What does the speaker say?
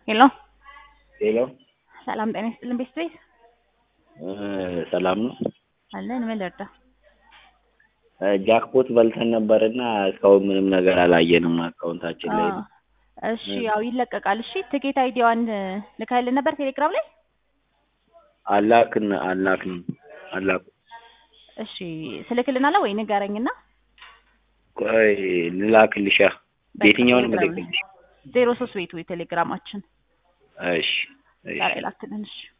ሄሎ ሄሎ ሰላም ጤና ይስጥልን ቤተሰብ ሰላም ነው። አለን ምን ልርዳ? ጃክፖት በልተን ነበርና እስካሁን ምንም ነገር አላየንም አካውንታችን ላይ። አዎ፣ እሺ ያው ይለቀቃል። እሺ ትኬት አይዲዋን ልካልን ነበር ቴሌግራም ላይ። አላክን አላክን አላክ እሺ ስልክልናለ ወይ ንገረኝና ቆይ ልላክልሻ። የትኛውን ቴሌግራም ልልክልሽ? ዜሮ ሶስት ቤቱ የቴሌግራማችን እሺ እሺ ዛሬ ላክልን። እሺ